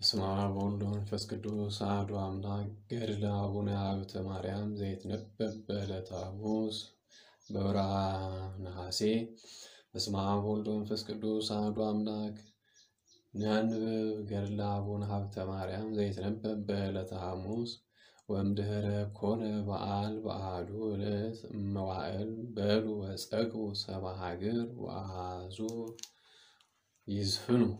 በስመ አብ ወወልድ ወመንፈስ ቅዱስ አሐዱ አምላክ። ገድለ አቡነ ሀብተ ማርያም ዘይትነበብ በዕለተ ሐሙስ በወርኃ ነሐሴ። በስመ አብ ወወልድ ወመንፈስ ቅዱስ አሐዱ አምላክ። ንንብብ ገድለ አቡነ ሀብተ ማርያም ዘይትነበብ በዕለተ ሐሙስ ወእምድኅረ ኮነ በዓል በአሐዱ ዕለት እመዋዕል በሉ ወጸግቡ ሰብአ ሀገር ወአሐዙ ይዝፍኑ።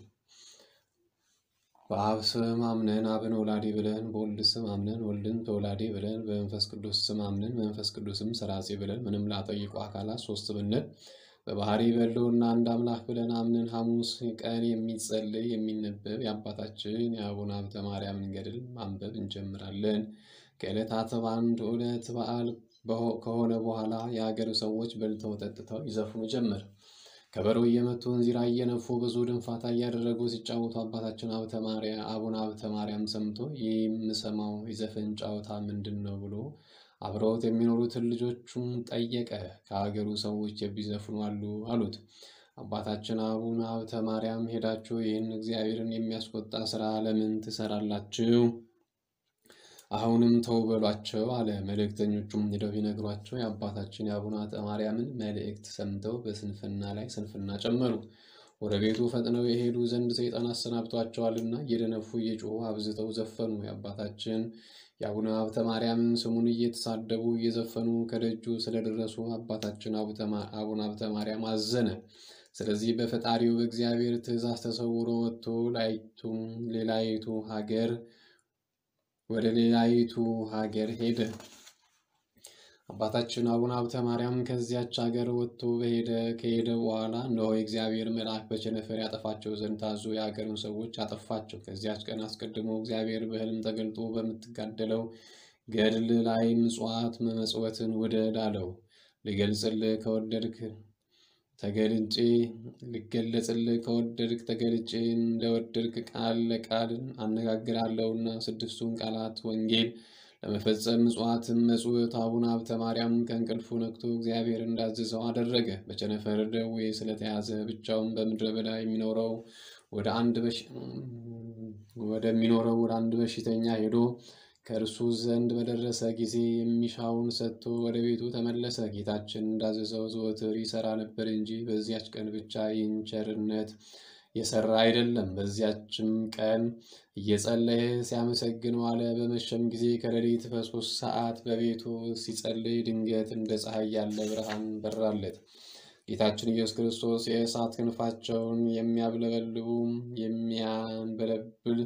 በአብ ስም አምነን አብን ወላዲ ብለን፣ በወልድ ስም አምነን ወልድን ተወላዲ ብለን፣ በመንፈስ ቅዱስ ስም አምነን መንፈስ ቅዱስም ሰራጺ ብለን ምንም ላጠይቁ አካላት ሶስት ብንል በባህሪ በሕልውና አንድ አምላክ ብለን አምነን ሐሙስ ቀን የሚጸልይ የሚነበብ የአባታችን የአቡነ ሀብተ ማርያምን ገድል ማንበብ እንጀምራለን። ከዕለታት በአንዱ ዕለት በዓል ከሆነ በኋላ የአገሩ ሰዎች በልተው ጠጥተው ይዘፍኑ ጀመር። ከበሮ እየመቱ እንዚራ እየነፉ ብዙ ድንፋታ እያደረጉ ሲጫወቱ አባታችን አቡነ ሀብተ ማርያም ሰምቶ ይህ የምሰማው የዘፈን ጨዋታ ምንድን ነው ብሎ አብረውት የሚኖሩትን ልጆቹን ጠየቀ። ከአገሩ ሰዎች የሚዘፍኑ አሉ አሉት። አባታችን አቡነ ሀብተ ማርያም ሄዳችሁ ይህን እግዚአብሔርን የሚያስቆጣ ስራ ለምን ትሰራላችሁ? አሁንም ተው በሏቸው አለ። መልእክተኞቹም ሄደው ቢነግሯቸው የአባታችን የአቡነ ሀብተ ማርያምን መልእክት ሰምተው በስንፍና ላይ ስንፍና ጨመሩ። ወደ ቤቱ ፈጥነው የሄዱ ዘንድ ሰይጣን አሰናብቷቸዋልና እየደነፉ እየጮሁ አብዝተው ዘፈኑ። የአባታችን የአቡነ ሀብተ ማርያምን ስሙን እየተሳደቡ እየዘፈኑ ከደጁ ስለደረሱ አባታችን አቡነ ሀብተ ማርያም አዘነ። ስለዚህ በፈጣሪው በእግዚአብሔር ትእዛዝ ተሰውሮ ወጥቶ ሌላይቱ ሀገር ወደ ሌላይቱ ሀገር ሄደ። አባታችን አቡነ ሀብተ ማርያም ከዚያች ሀገር ወጥቶ በሄደ ከሄደ በኋላ እነሆ የእግዚአብሔር መልአክ በቸነፈር ያጠፋቸው ዘንድ ታዞ የሀገሩን ሰዎች አጠፋቸው። ከዚያች ቀን አስቀድሞ እግዚአብሔር በሕልም ተገልጦ በምትጋደለው ገድል ላይ ምጽዋት መመጽወትን ውደድ አለው። ልገልጽልህ ከወደድክ ተገልጬ ልገለጽልህ ከወደድክ ተገልጬ እንደወደድክ ቃል ለቃል አነጋግራለሁና ስድስቱን ቃላት ወንጌል ለመፈጸም ምጽዋትን መጽውት አቡነ ሀብተ ማርያም ከእንቅልፉ ነቅቶ እግዚአብሔር እንዳዘዘው አደረገ። በቸነፈር ደዌ ስለተያዘ ብቻውን በምድረ በዳ የሚኖረው ወደ አንድ ወደሚኖረው ወደ አንድ በሽተኛ ሄዶ ከእርሱ ዘንድ በደረሰ ጊዜ የሚሻውን ሰጥቶ ወደ ቤቱ ተመለሰ። ጌታችን እንዳዘዘው ዘወትር ይሰራ ነበር እንጂ በዚያች ቀን ብቻ ይህን ቸርነት የሰራ አይደለም። በዚያችም ቀን እየጸለየ ሲያመሰግን ዋለ። በመሸም ጊዜ ከሌሊት በሶስት ሰዓት በቤቱ ሲጸልይ ድንገት እንደ ፀሐይ ያለ ብርሃን በራለት። ጌታችን ኢየሱስ ክርስቶስ የእሳት ክንፋቸውን የሚያብለበልቡ የሚያንበለብል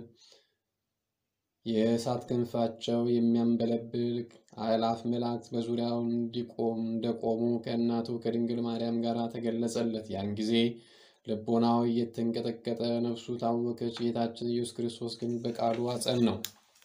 የእሳት ክንፋቸው የሚያንበለብል አእላፍ መላእክት በዙሪያው እንዲቆም እንደቆሙ ከእናቱ ከድንግል ማርያም ጋር ተገለጸለት። ያን ጊዜ ልቦናው እየተንቀጠቀጠ ነፍሱ ታወከች። ጌታችን ኢየሱስ ክርስቶስ ግን በቃሉ አጸናው።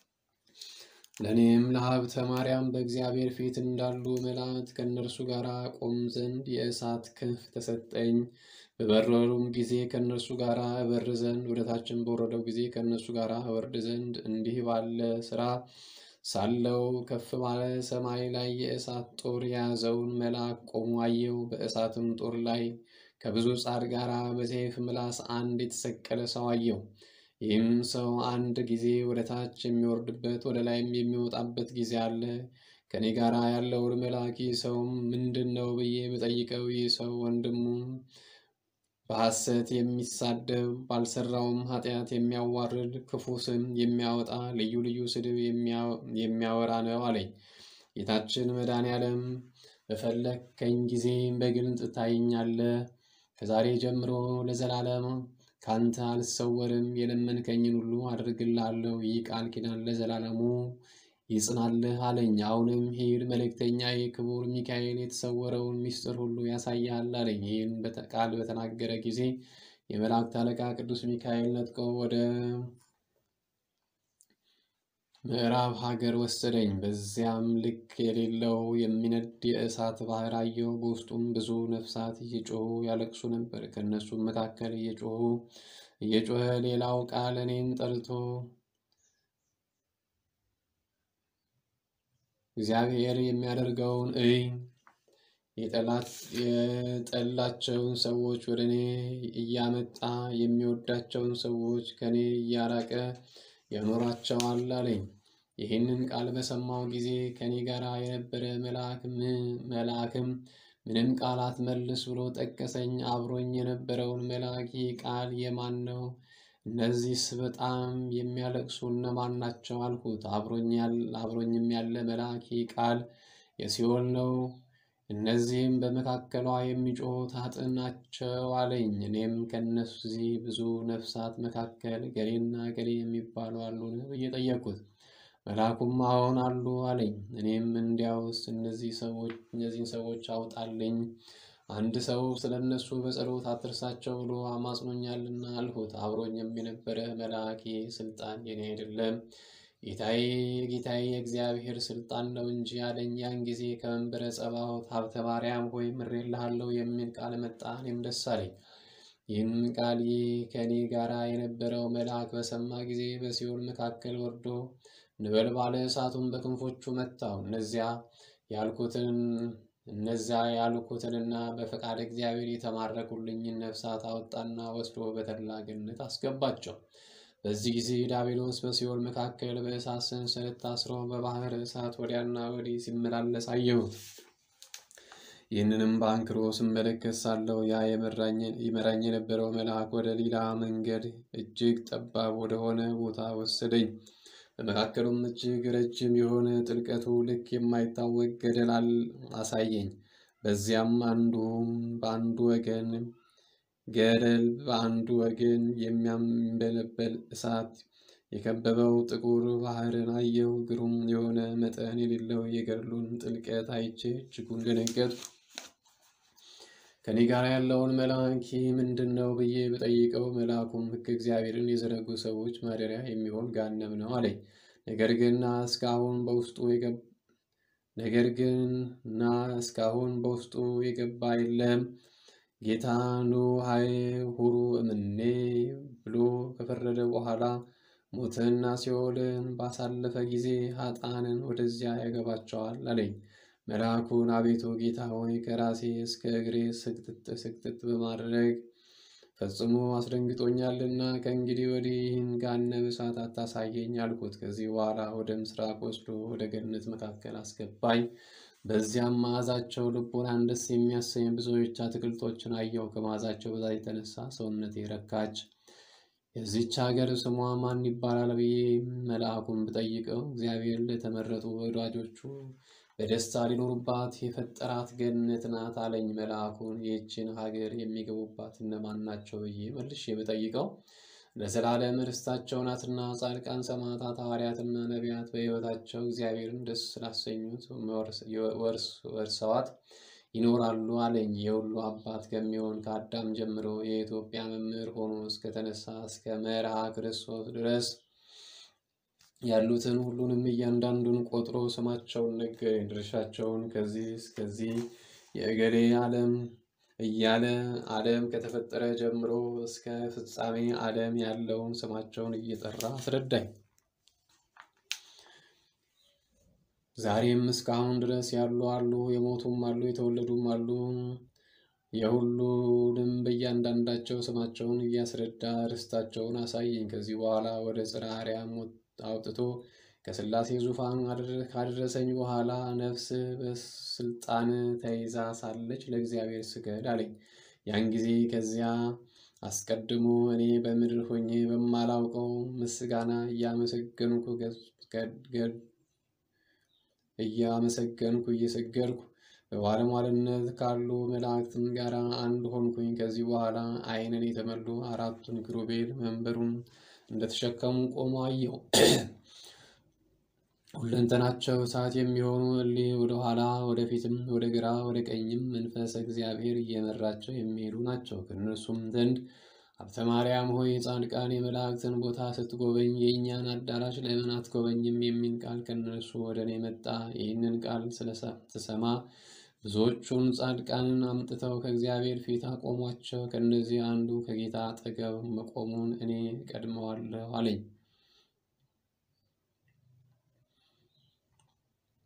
ለእኔም ለሀብተ ማርያም በእግዚአብሔር ፊት እንዳሉ መላእክት ከእነርሱ ጋር ቆም ዘንድ የእሳት ክንፍ ተሰጠኝ። በበረሩም ጊዜ ከእነርሱ ጋር እበር ዘንድ ወደታችን በወረደው ጊዜ ከእነርሱ ጋር እወርድ ዘንድ እንዲህ ባለ ስራ ሳለው ከፍ ባለ ሰማይ ላይ የእሳት ጦር የያዘውን መልአክ ቆሞ አየው። በእሳትም ጦር ላይ ከብዙ ጻድ ጋር በሰይፍ ምላስ አንድ የተሰቀለ ሰው አየው። ይህም ሰው አንድ ጊዜ ወደ ታች የሚወርድበት ወደ ላይም የሚወጣበት ጊዜ አለ። ከኔ ጋር ያለውን መልአክ ይህ ሰው ምንድን ነው ብዬ ብጠይቀው ይህ ሰው ወንድሙ በሐሰት የሚሳደብ ባልሰራውም ኃጢአት የሚያዋርድ ክፉ ስም የሚያወጣ ልዩ ልዩ ስድብ የሚያወራ ነው አለኝ። ጌታችን መድኃኔዓለም በፈለግከኝ ጊዜ በግልጥ ታየኛለህ። ከዛሬ ጀምሮ ለዘላለም ካንተ አልሰወርም። የለመንከኝን ሁሉ አድርግልሃለሁ። ይህ ቃል ኪዳን ለዘላለሙ ይጽናልህ አለኝ። አሁንም ሂድ፣ መልእክተኛዬ ክቡር ሚካኤል የተሰወረውን ምስጢር ሁሉ ያሳይሃል አለኝ። ይህን ቃል በተናገረ ጊዜ የመላእክት አለቃ ቅዱስ ሚካኤል ነጥቆ ወደ ምዕራብ ሀገር ወሰደኝ። በዚያም ልክ የሌለው የሚነድ የእሳት ባህር አየሁ። በውስጡም ብዙ ነፍሳት እየጮሁ ያለቅሱ ነበር። ከእነሱም መካከል እየጮሁ እየጮኸ ሌላው ቃል እኔን ጠርቶ እግዚአብሔር የሚያደርገውን እይ የጠላቸውን ሰዎች ወደ እኔ እያመጣ የሚወዳቸውን ሰዎች ከእኔ እያራቀ ያኖራቸዋል አለኝ። ይህንን ቃል በሰማው ጊዜ ከእኔ ጋር የነበረ መልአክም ምንም ቃል አትመልስ ብሎ ጠቀሰኝ። አብሮኝ የነበረውን መልአክ ይህ ቃል የማን ነው? እነዚህስ በጣም የሚያለቅሱ እነማን ናቸው? አልኩት። አብሮኝም ያለ መልአክ ይህ ቃል የሲኦል ነው እነዚህም በመካከሏ የሚጮኹት ኃጥእ ናቸው አለኝ። እኔም ከእነዚህ ብዙ ነፍሳት መካከል ገሌና ገሌ የሚባሉ አሉን ብዬ ጠየቅኩት። መልአኩም አዎን አሉ አለኝ። እኔም እንዲያውስ እነዚህ ሰዎች እነዚህን ሰዎች አውጣልኝ፣ አንድ ሰው ስለ እነሱ በጸሎት አትርሳቸው ብሎ አማጽኖኛልና አልሁት። አብሮኝም የነበረ መልአክ ስልጣን የኔ አይደለም ጌታዬ ጌታዬ የእግዚአብሔር ስልጣን ነው እንጂ አለኝ። ያን ጊዜ ከመንበረ ጸባዖት ሀብተ ማርያም ሆይ ምሬልሃለሁ የሚል ቃል መጣ። እኔም ደስ አለኝ። ይህን ቃል ከእኔ ጋር የነበረው መልአክ በሰማ ጊዜ በሲኦል መካከል ወርዶ ነበልባለ እሳቱን በክንፎቹ መታው። እነዚያ ያልኩትን እነዚያ ያልኩትንና በፈቃድ እግዚአብሔር የተማረኩልኝን ነፍሳት አወጣና ወስዶ በተድላ ገነት አስገባቸው። በዚህ ጊዜ ዲያብሎስ በሲኦል መካከል በእሳት ሰንሰለት ታስሮ በባህር እሳት ወዲያና ወዲህ ሲመላለስ አየሁት። ይህንንም በአንክሮ ስመለከት ሳለሁ ያ ይመራኝ የነበረው መልአክ ወደ ሌላ መንገድ እጅግ ጠባብ ወደሆነ ቦታ ወሰደኝ። በመካከሉም እጅግ ረጅም የሆነ ጥልቀቱ ልክ የማይታወቅ ገደል አሳየኝ። በዚያም አንዱም በአንዱ ወገን ገደል በአንዱ ወገን የሚያንበለበል እሳት የከበበው ጥቁር ባህርን አየሁ። ግሩም የሆነ መጠን የሌለው የገድሉን ጥልቀት አይቼ እጅጉን ደነገጥኩ። ከኔ ጋር ያለውን መልአክ ምንድን ነው ብዬ ብጠይቀው መልአኩም ሕግ እግዚአብሔርን የዘረጉ ሰዎች ማደሪያ የሚሆን ገሃነም ነው አለኝ። ነገር ግን ና እስካሁን በውስጡ ነገር ግን ና እስካሁን በውስጡ የገባ የለም ጌታ ኑ ሀይ ሁሩ እምኔ ብሎ ከፈረደ በኋላ ሞትንና ሲኦልን ባሳለፈ ጊዜ ኃጥአንን ወደዚያ ያገባቸዋል አለኝ። መልአኩን አቤቱ ጌታ ሆይ ከራሴ እስከ እግሬ ስግጥጥ ስግጥጥ በማድረግ ፈጽሞ አስደንግጦኛልና ከእንግዲህ ወዲህ ይህን ገሃነመ እሳት አታሳየኝ አልኩት። ከዚህ በኋላ ወደ ምስራቅ ወስዶ ወደ ገነት መካከል አስገባኝ። በዚያም መዓዛቸው ልቦናን ደስ የሚያሰኝ ብዙዎች አትክልቶችን አየሁ። ከመዓዛቸው ብዛት የተነሳ ሰውነቴ ረካች። የዚች ሀገር ስሟ ማን ይባላል ብዬ መልአኩን ብጠይቀው እግዚአብሔር ለተመረጡ ወዳጆቹ በደስታ ሊኖሩባት የፈጠራት ገነት ናት አለኝ። መልአኩን ይህችን ሀገር የሚገቡባት እነማን ናቸው ብዬ መልሼ ብጠይቀው ለዘላለም ርስታቸው ናትና ጻድቃን፣ ሰማዕታት፣ ሐዋርያትና ነቢያት በሕይወታቸው እግዚአብሔርን ደስ ስላሰኙት ወርሰዋት ይኖራሉ አለኝ። የሁሉ አባት ከሚሆን ከአዳም ጀምሮ የኢትዮጵያ መምህር ሆኖ እስከተነሳ እስከ መርሃ ክርስቶስ ድረስ ያሉትን ሁሉንም እያንዳንዱን ቆጥሮ ስማቸውን ነገረኝ። ድርሻቸውን ከዚህ እስከዚህ የእገሌ ዓለም እያለ ዓለም ከተፈጠረ ጀምሮ እስከ ፍጻሜ ዓለም ያለውን ስማቸውን እየጠራ አስረዳኝ። ዛሬም እስካሁን ድረስ ያሉ አሉ፣ የሞቱም አሉ፣ የተወለዱም አሉ። የሁሉንም በእያንዳንዳቸው ስማቸውን እያስረዳ ርስታቸውን አሳየኝ። ከዚህ በኋላ ወደ ጽርሐ አርያም አውጥቶ ከሥላሴ ዙፋን ካደረሰኝ በኋላ ነፍስ በስልጣን ተይዛ ሳለች ለእግዚአብሔር ስገድ አለኝ። ያን ጊዜ ከዚያ አስቀድሞ እኔ በምድር ሆኜ በማላውቀው ምስጋና እያመሰገንኩ እያመሰገንኩ እየሰገድኩ በባለሟልነት ካሉ መላእክትም ጋር አንድ ሆንኩኝ። ከዚህ በኋላ ዓይንን የተመሉ አራቱን ኪሩቤል መንበሩን እንደተሸከሙ ቆሞ አየሁ። ሁለንተናቸው እሳት የሚሆኑ እሊህ ወደ ኋላ ወደፊትም ወደ ግራ ወደ ቀኝም መንፈስ እግዚአብሔር እየመራቸው የሚሄዱ ናቸው። ከእነርሱም ዘንድ ሀብተ ማርያም ሆይ የጻድቃን የመላእክትን ቦታ ስትጎበኝ የእኛን አዳራሽ ለምን አትጎበኝም? የሚል ቃል ከእነርሱ ወደ እኔ መጣ። ይህንን ቃል ስሰማ ብዙዎቹን ጻድቃንን አምጥተው ከእግዚአብሔር ፊት አቆሟቸው። ከእነዚህ አንዱ ከጌታ አጠገብ መቆሙን እኔ ቀድመዋለሁ አለኝ።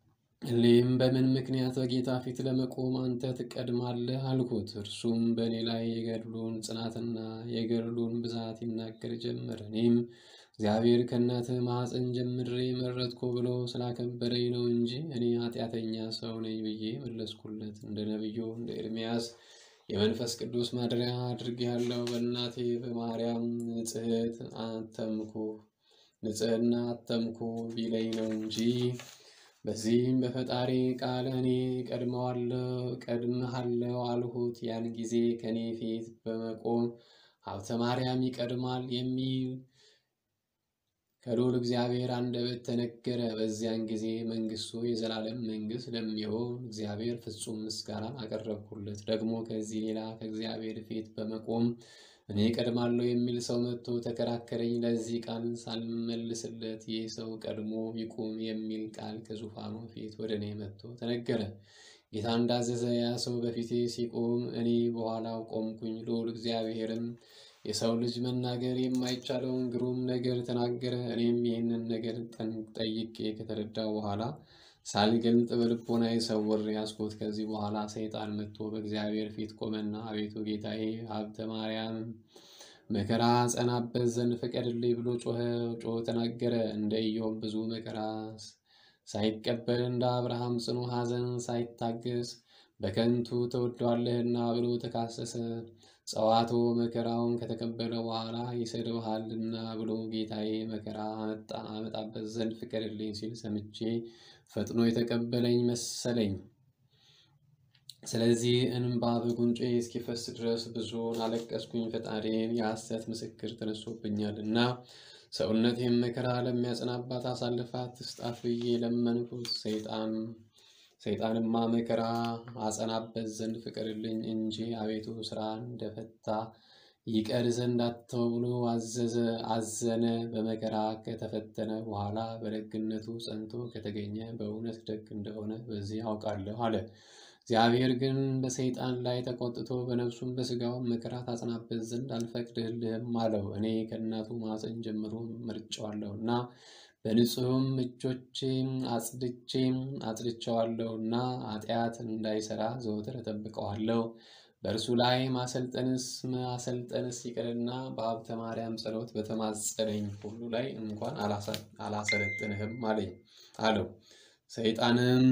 እኔም በምን ምክንያት በጌታ ፊት ለመቆም አንተ ትቀድማለህ አልኩት። እርሱም በእኔ ላይ የገድሉን ጽናትና የገድሉን ብዛት ይናገር ጀመር። እኔም እግዚአብሔር ከእናትህ ማኅፀን ጀምሬ መረጥኩ ብሎ ስላከበረኝ ነው እንጂ እኔ ኃጢአተኛ ሰው ነኝ ብዬ መለስኩለት። እንደ ነቢዩ እንደ ኤርምያስ የመንፈስ ቅዱስ ማደሪያ አድርጌሃለሁ። በእናቴ በማርያም ንጽሕት አተምኩ ንጽሕና አተምኩ ቢለኝ ነው እንጂ በዚህም በፈጣሪ ቃል እኔ ቀድመዋለሁ ቀድመሃለሁ አልሁት። ያን ጊዜ ከእኔ ፊት በመቆም ሀብተ ማርያም ይቀድማል የሚል ከልዑል እግዚአብሔር አንደበት ተነገረ። በዚያን ጊዜ መንግሥቱ የዘላለም መንግሥት ለሚሆን እግዚአብሔር ፍጹም ምስጋናን አቀረብኩለት። ደግሞ ከዚህ ሌላ ከእግዚአብሔር ፊት በመቆም እኔ ቀድማለሁ የሚል ሰው መጥቶ ተከራከረኝ። ለዚህ ቃል ሳልመልስለት ይህ ሰው ቀድሞ ይቁም የሚል ቃል ከዙፋኑ ፊት ወደ እኔ መጥቶ ተነገረ። ጌታ እንዳዘዘ ያ ሰው በፊቴ ሲቆም እኔ በኋላው ቆምኩኝ። ልዑል እግዚአብሔርም የሰው ልጅ መናገር የማይቻለውን ግሩም ነገር ተናገረ። እኔም ይህንን ነገር ጠይቄ ከተረዳው በኋላ ሳልገልጥ በልቦናዬ ሰውሬ ያዝኩት። ከዚህ በኋላ ሰይጣን መጥቶ በእግዚአብሔር ፊት ቆመና አቤቱ ጌታዬ ሀብተ ማርያም መከራ ጸናበት ዘንድ ፍቀድልኝ ብሎ ጮኸ ጮኸ ተናገረ። እንደ ኢዮብ ብዙ መከራ ሳይቀበል እንደ አብርሃም ጽኑ ሐዘን ሳይታገስ በከንቱ ተወዷለህና ብሎ ተካሰሰ። ጸዋቶ መከራውን ከተቀበለ በኋላ ይሰድብሃልና ብሎ ጌታዬ መከራ አመጣበት ዘንድ ፍቀድልኝ ሲል ሰምቼ ፈጥኖ የተቀበለኝ መሰለኝ። ስለዚህ እንባ በጉንጬ እስኪፈስ ድረስ ብዙን አለቀስኩኝ። ፈጣሪን የሐሰት ምስክር ተነሶብኛል እና ሰውነቴም መከራ ለሚያጸናባት አሳልፋት ትስጣት ብዬ ለመንኩት። ሰይጣን ሰይጣንማ መከራ አጸናበት ዘንድ ፍቀድልኝ እንጂ አቤቱ ስራ እንደፈታ ይቀር ዘንድ አትተው ብሎ አዘዘ አዘነ። በመከራ ከተፈተነ በኋላ በደግነቱ ጸንቶ ከተገኘ በእውነት ደግ እንደሆነ በዚህ አውቃለሁ አለ። እግዚአብሔር ግን በሰይጣን ላይ ተቆጥቶ በነፍሱም በሥጋውም መከራ ታጸናበት ዘንድ አልፈቅድልህም አለው። እኔ ከእናቱ ማኅፀን ጀምሮ መርጬዋለሁና በንጹሕም እጆቼም አጽድቼም አጽድቼዋለሁና ኃጢአት እንዳይሰራ ዘወትር እጠብቀዋለሁ። በእርሱ ላይ ማሰልጠንስ ማሰልጠንስ ይቅርና በሀብተ ማርያም ጸሎት በተማጸነኝ ሁሉ ላይ እንኳን አላሰለጥንህም አለኝ አለው። ሰይጣንም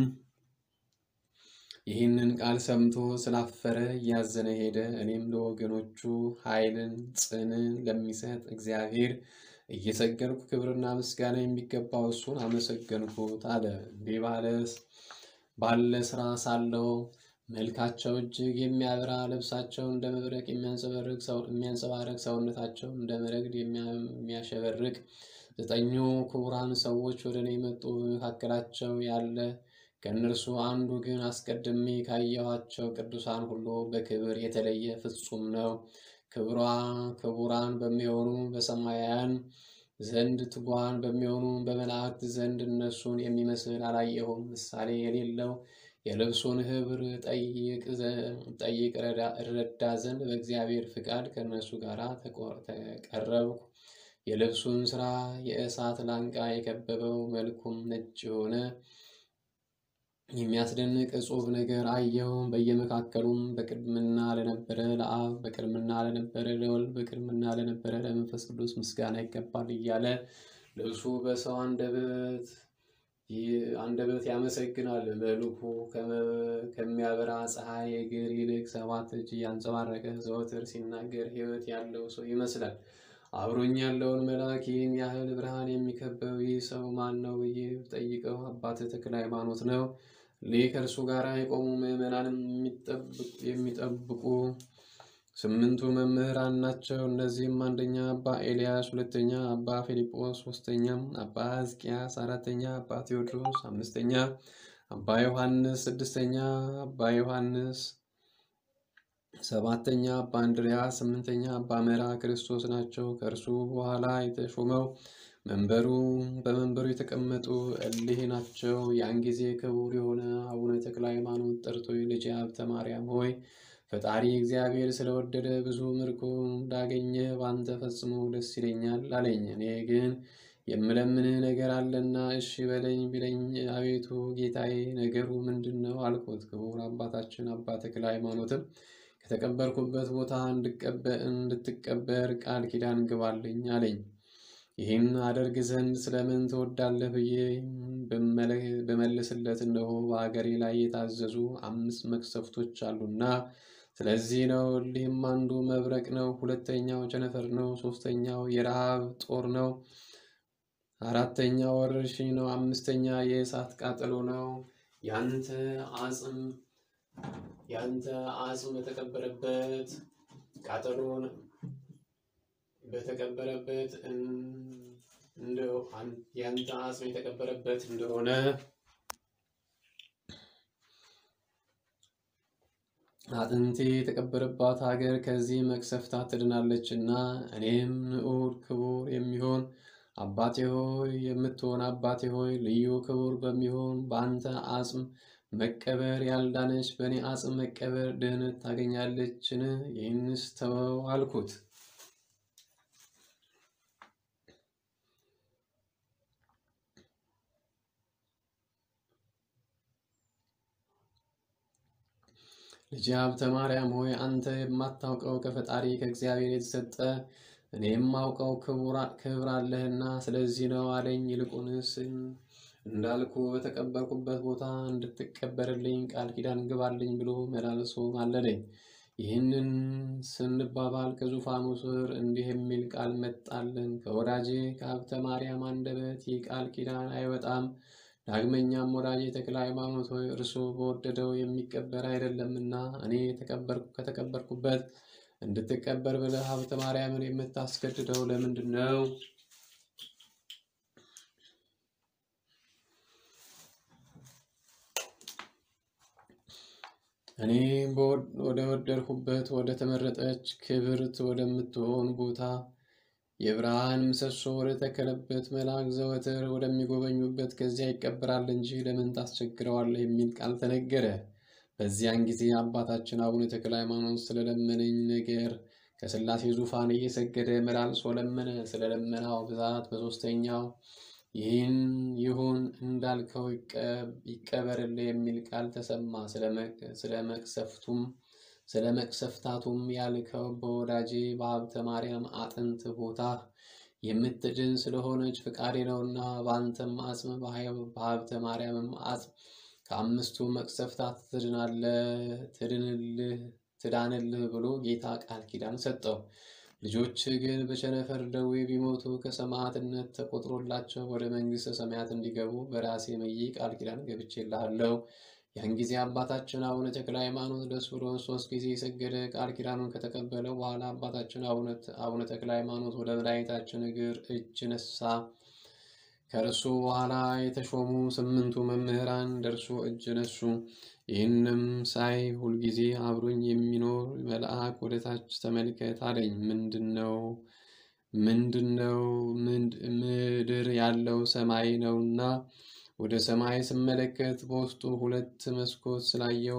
ይህንን ቃል ሰምቶ ስላፈረ እያዘነ ሄደ። እኔም ለወገኖቹ ኃይልን ጽንን ለሚሰጥ እግዚአብሔር እየሰገድኩ ክብርና ምስጋና የሚገባው እሱን አመሰገንኩት አለ። እንዲህ ባለስ ባለ ስራ ሳለው መልካቸው እጅግ የሚያበራ ልብሳቸው እንደ መብረቅ የሚያንጸባረቅ ሰውነታቸው እንደ መረግድ የሚያሸበርቅ ዘጠኙ ክቡራን ሰዎች ወደ እኔ መጡ። በመካከላቸው ያለ ከእነርሱ አንዱ ግን አስቀድሜ ካየኋቸው ቅዱሳን ሁሉ በክብር የተለየ ፍጹም ነው። ክብሯ ክቡራን በሚሆኑ በሰማያውያን ዘንድ ትጉሃን በሚሆኑ በመላእክት ዘንድ እነሱን የሚመስል አላየሁም። ምሳሌ የሌለው የልብሱን ኅብር ጠይቅ እረዳ ዘንድ በእግዚአብሔር ፍቃድ ከእነሱ ጋር ተቀረብኩ። የልብሱን ሥራ የእሳት ላንቃ የከበበው መልኩም ነጭ የሆነ የሚያስደንቅ እጹብ ነገር አየሁ። በየመካከሉም በቅድምና ለነበረ ለአብ በቅድምና ለነበረ ለወልድ በቅድምና ለነበረ ለመንፈስ ቅዱስ ምስጋና ይገባል እያለ ልብሱ በሰው አንደበት አንደበት ያመሰግናል። መልኩ ከሚያበራ ፀሐይ እግር ይልቅ ሰባት እጅ ያንጸባረቀ ዘወትር ሲናገር ሕይወት ያለው ሰው ይመስላል። አብሮኝ ያለውን መልአክ ይህን ያህል ብርሃን የሚከበው ይህ ሰው ማን ነው ብዬ ጠይቀው አባት ተክለ ሃይማኖት ነው። እሊህ ከእርሱ ጋር የቆሙ ምዕመናንም የሚጠብቁ ስምንቱ መምህራን ናቸው። እነዚህም አንደኛ አባ ኤልያስ፣ ሁለተኛ አባ ፊልጶስ፣ ሶስተኛ አባ ሕዝቅያስ፣ አራተኛ አባ ቴዎድሮስ፣ አምስተኛ አባ ዮሐንስ፣ ስድስተኛ አባ ዮሐንስ፣ ሰባተኛ አባ እንድርያስ፣ ስምንተኛ አባ መራ ክርስቶስ ናቸው። ከእርሱ በኋላ የተሾመው መንበሩ በመንበሩ የተቀመጡ እሊህ ናቸው። ያን ጊዜ ክቡር የሆነ አቡነ ተክለ ሃይማኖት ጠርቶ ልጄ ሀብተ ማርያም ሆይ ፈጣሪ እግዚአብሔር ስለወደደ ብዙ ምርኮ እንዳገኘ በአንተ ፈጽሞ ደስ ይለኛል አለኝ። እኔ ግን የምለምንህ ነገር አለና እሺ በለኝ ቢለኝ፣ አቤቱ ጌታዬ ነገሩ ምንድን ነው አልኩት። ክቡር አባታችን አባ ተክለ ሃይማኖትም ከተቀበርኩበት ቦታ እንድትቀበር ቃል ኪዳን ግባልኝ አለኝ። ይህን አደርግ ዘንድ ስለምን ትወዳለህ ብዬ በመልስለት እነሆ በአገሬ ላይ የታዘዙ አምስት መቅሰፍቶች አሉና ስለዚህ ነው። እሊህም አንዱ መብረቅ ነው፣ ሁለተኛው ቸነፈር ነው፣ ሶስተኛው የረሃብ ጦር ነው፣ አራተኛው ወረርሽኝ ነው፣ አምስተኛ የእሳት ቃጠሎ ነው። ያንተ አጽም ያንተ አጽም በተቀበረበት ቃጠሎ በተቀበረበት ያንተ አጽም የተቀበረበት እንደሆነ አጥንቴ የተቀበረባት ሀገር ከዚህ መቅሰፍታት ትድናለችና እኔም ንዑድ ክቡር የሚሆን አባቴ ሆይ የምትሆን አባቴ ሆይ ልዩ ክቡር በሚሆን በአንተ አጽም መቀበር ያልዳነች በእኔ አጽም መቀበር ድህነት ታገኛለችን? ይህንስ ተወው አልኩት። ልጅ ሀብተ ማርያም ሆይ አንተ የማታውቀው ከፈጣሪ ከእግዚአብሔር የተሰጠ እኔ የማውቀው ክብር አለህና ስለዚህ ነው አለኝ። ይልቁንስ እንዳልኩ በተቀበርኩበት ቦታ እንድትቀበርልኝ ቃል ኪዳን ግባልኝ ብሎ መላልሶ ማለለኝ። ይህንን ስንባባል ከዙፋኑ ስር እንዲህ የሚል ቃል መጣልን። ከወዳጄ ከሀብተ ማርያም አንደበት ይህ ቃል ኪዳን አይወጣም። ዳግመኛም ወዳጄ ተክለ ሃይማኖት ሆይ እርሱ በወደደው የሚቀበር አይደለምና እኔ ከተቀበርኩበት እንድትቀበር ብለህ ሀብተ ማርያምን የምታስገድደው ለምንድን ነው? እኔ ወደ ወደድሁበት ወደ ተመረጠች ክብርት ወደምትሆን ቦታ የብርሃን ምሰሶ ወደ ተከለበት መልአክ ዘወትር ወደሚጎበኙበት ከዚያ ይቀበራል እንጂ ለምን ታስቸግረዋለህ? የሚል ቃል ተነገረ። በዚያን ጊዜ አባታችን አቡነ ተክለ ሃይማኖት ስለለመነኝ ነገር ከሥላሴ ዙፋን እየሰገደ መላልሶ ለመነ። ስለ ለመናው ብዛት በሦስተኛው ይህን ይሁን እንዳልከው ይቀበርልህ የሚል ቃል ተሰማ። ስለ መቅሰፍቱም ስለ መቅሰፍታቱም ያልከው በወዳጄ በሀብተ ማርያም አጥንት ቦታ የምትድን ስለሆነች ፍቃዴ ነውና በአንተም አጽም በሀብተ ማርያምም አጽም ከአምስቱ መቅሰፍታት ትዳንልህ ብሎ ጌታ ቃል ኪዳን ሰጠው። ልጆች ግን በቸነፈር ደዌ ቢሞቱ ከሰማዕትነት ተቆጥሮላቸው ወደ መንግሥተ ሰማያት እንዲገቡ በራሴ ምዬ ቃል ኪዳን ገብቼልሃለሁ። ያን ጊዜ አባታችን አቡነ ተክለ ሃይማኖት ደስ ብሎ ሶስት ጊዜ የሰገደ ቃል ኪዳኑን ከተቀበለ በኋላ አባታችን አቡነ ተክለ ሃይማኖት ወደ መድኃኒታችን እግር እጅ ነሳ። ከእርሱ በኋላ የተሾሙ ስምንቱ መምህራን ደርሶ እጅ ነሱ። ይህንም ሳይ ሁልጊዜ አብሮኝ የሚኖር መልአክ ወደ ታች ተመልከት አለኝ። ምንድን ነው? ምንድን ነው? ምድር ያለው ሰማይ ነውና ወደ ሰማይ ስመለከት በውስጡ ሁለት መስኮት ስላየው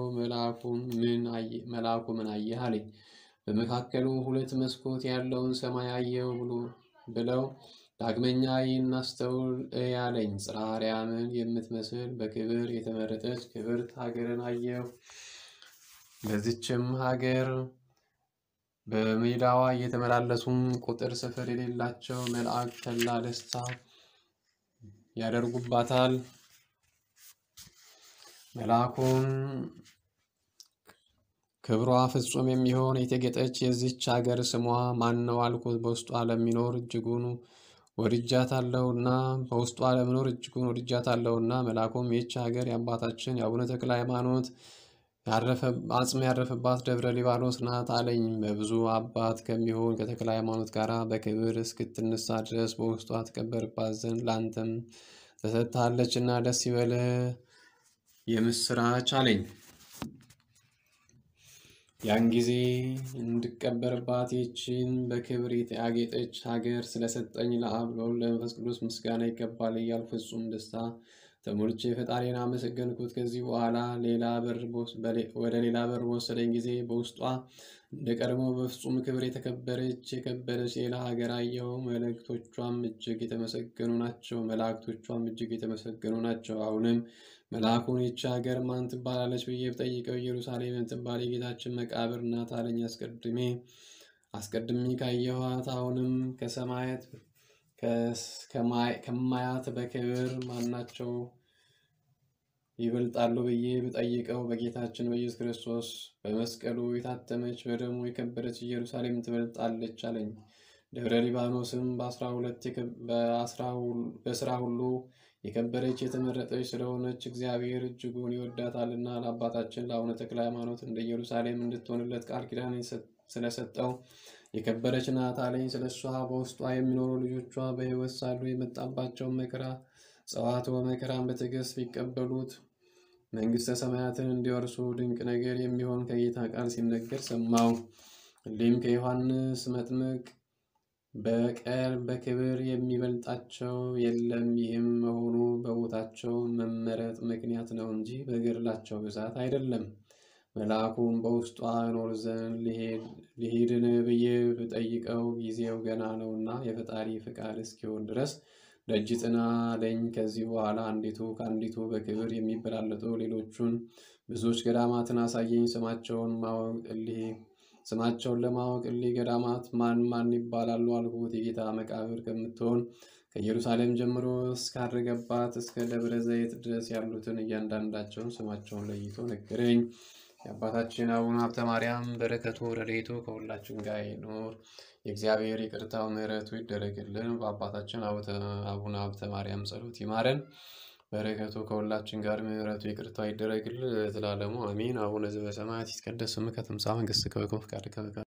መልአኩ ምን አየህ አለኝ። በመካከሉ ሁለት መስኮት ያለውን ሰማይ አየው ብሎ ብለው ዳግመኛ ይህን አስተውል እይ አለኝ። ጽርሐ አርያምን የምትመስል በክብር የተመረጠች ክብርት ሀገርን አየሁ። በዚችም ሀገር በሜዳዋ እየተመላለሱም ቁጥር ስፍር የሌላቸው መላእክት ተድላ ደስታ ያደርጉባታል። መልአኩን ክብሯ ፍጹም የሚሆን የተጌጠች የዚች ሀገር ስሟ ማን ነው አልኩት። በውስጧ ለሚኖር እጅጉን ወድጃታለሁና በውስጧ ለመኖር እጅጉን ወድጃታለሁና። መልአኩም ይህች ሀገር የአባታችን የአቡነ ተክለ ሃይማኖት አጽም ያረፈባት ደብረ ሊባኖስ ናት አለኝ። በብዙ አባት ከሚሆን ከተክለ ሃይማኖት ጋር በክብር እስክትነሳ ድረስ በውስጧ ትቀበርባት ዘንድ ለአንተም ተሰጥታለችና ደስ ይበልህ የምስራች አለኝ። ያን ጊዜ እንድቀበርባት ይህችን በክብር ያጌጠች ሀገር ስለሰጠኝ ለአብ ለወልድ ለመንፈስ ቅዱስ ምስጋና ይገባል እያልኩ ፍጹም ደስታ ተሞልቼ ፈጣሪን አመሰገንኩት። ከዚህ በኋላ ሌላ በር ወደ ሌላ በር በወሰደኝ ጊዜ በውስጧ እንደ ቀድሞ በፍጹም ክብር የተከበረች የከበረች ሌላ ሀገር አየሁ። መላእክቶቿም እጅግ የተመሰገኑ ናቸው። መላእክቶቿም እጅግ የተመሰገኑ ናቸው። አሁንም መልአኩን ይቺ ሀገር ማን ትባላለች ብዬ ብጠይቀው ኢየሩሳሌም የምትባል የጌታችን መቃብር ናት አለኝ። አስቀድሜ አስቀድሜ ካየኋት አሁንም ከሰማያት ከማያት በክብር ማናቸው ይበልጣሉ ብዬ ብጠይቀው በጌታችን በኢየሱስ ክርስቶስ በመስቀሉ የታተመች በደሙ የከበረች ኢየሩሳሌም ትበልጣለች አለኝ። ደብረ ሊባኖስም በስራ ሁሉ የከበረች የተመረጠች ስለሆነች እግዚአብሔር እጅጉን ይወዳታልና ለአባታችን ለአቡነ ተክለ ሃይማኖት እንደ ኢየሩሳሌም እንድትሆንለት ቃል ኪዳን ስለሰጠው የከበረች ናት አለኝ። ስለ እሷ በውስጧ የሚኖሩ ልጆቿ በሕይወት ሳሉ የመጣባቸውን መከራ ጸዋትወ መከራን በትዕግስት ቢቀበሉት መንግሥተ ሰማያትን እንዲወርሱ ድንቅ ነገር የሚሆን ከጌታ ቃል ሲነገር ሰማው። እሊህም ከዮሐንስ መጥምቅ በቀር በክብር የሚበልጣቸው የለም። ይህም መሆኑ በቦታቸው መመረጥ ምክንያት ነው እንጂ በገድላቸው ብዛት አይደለም። መልአኩም በውስጧ እኖር ዘንድ ልሂድን ብዬ ብጠይቀው ጊዜው ገና ነውና የፈጣሪ ፍቃድ እስኪሆን ድረስ ደጅ ጥና አለኝ። ከዚህ በኋላ አንዲቱ ከአንዲቱ በክብር የሚበላለጡ ሌሎቹን ብዙዎች ገዳማትን አሳየኝ። ስማቸውን ማወቅ እሊህ ስማቸውን ለማወቅ እሊህ ገዳማት ማን ማን ይባላሉ አልሁት። የጌታ መቃብር ከምትሆን ከኢየሩሳሌም ጀምሮ እስካረገባት እስከ ደብረ ዘይት ድረስ ያሉትን እያንዳንዳቸውን ስማቸውን ለይቶ ነገረኝ። የአባታችን አቡነ ሀብተ ማርያም በረከቱ ረድኤቱ ከሁላችን ጋር ይኑር። የእግዚአብሔር ይቅርታው ምሕረቱ ይደረግልን። በአባታችን አቡነ ሀብተ ማርያም ጸሎት ይማረን። በረከቱ ከሁላችን ጋር ምሕረቱ ይቅርታው ይደረግልን ለዘላለሙ አሜን። አቡነ ዘበሰማያት ይትቀደስ ስምከ ትምጻእ መንግሥትከ ወይኩን ፈቃድከ